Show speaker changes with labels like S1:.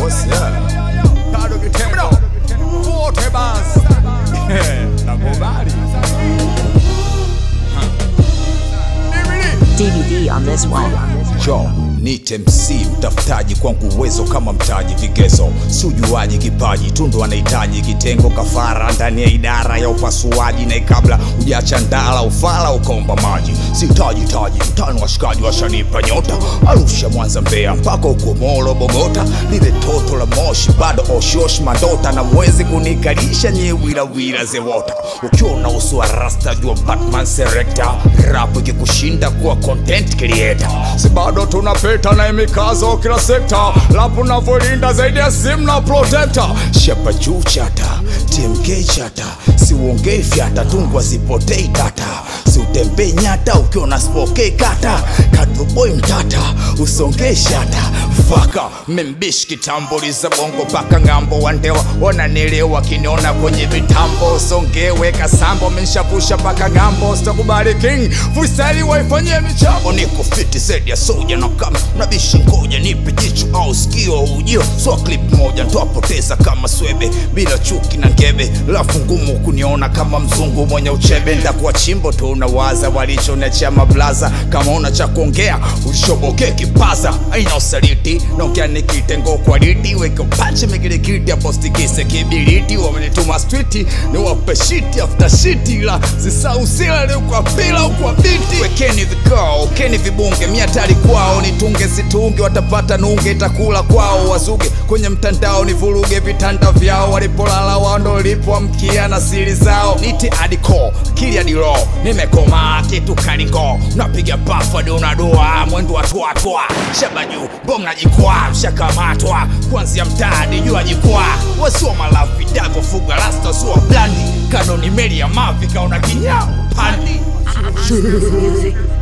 S1: What's up? Bado kitendo. Wote basi. Nakubali.
S2: DVD on this one.
S1: Jo, nite MC mtafutaji kwangu uwezo kama mtaji vigezo si ujuaji kipaji tundu anahitaji kitengo kafara ndani ya idara ya upasuaji na kabla ujacha ndala ufala ukaomba maji sitaji taji mtano washikaji washanipa nyota arusha mwanza mbea mpaka uko molo bogota lile toto la moshi bado oshiosh madota na mwezi kunikalisha nyewilawila zewota ukiona uso wa rasta jua batman serekta rap ikikushinda kuwa content creator si bado tunapita na imikazo kila sekta lapu navyolinda zaidi ya simu na protector shepa juu chata tmk chata siuongei fyata tungwa zipotei tata siutembei nyata ukiona spokei kata katoboi mtata usongei shata faka membishi kitambuliza bongo paka ng'ambo wandewa wananielewa kiniona kwenye vitambo songewe kasambo menshapusha paka ng'ambo sitakubali king freestyle waifanyie michambo niko fiti zaidi ya soja na kama nabishi ngoja nipe jicho au sikio ujio so clip moja ntwapoteza kama swebe bila chuki na ngebe lafu ngumu kuniona kama mzungu mwenye uchebe ndakuwa chimbo tu unawaza walichonachia mablaza kama una cha kuongea ushoboke kipaza aina usaliti naongea nikitengo kwa liti weke panche migilikiti apostikise kibiriti wamenituma striti ni wape shiti after shiti la zisausila ni kwa pila ukwa biti wekeni vikao keni vibunge miatari kwao nitunge situnge watapata nunge itakula kwao wazuge kwenye mtandao ni vuruge vitanda vyao walipolala wando lipoamkia na siri zao niti adiko kili adiro nimekomaa kitu kalingo napiga pafa donadua mwendo wa twatwa shabaju bonga jikwaa mshakamatwa kuanzia mtaani jua jikwaa wasio malafi davofuga rasta sua blandi kanoni meli ya mavi kaona kinyao pandi
S2: Music.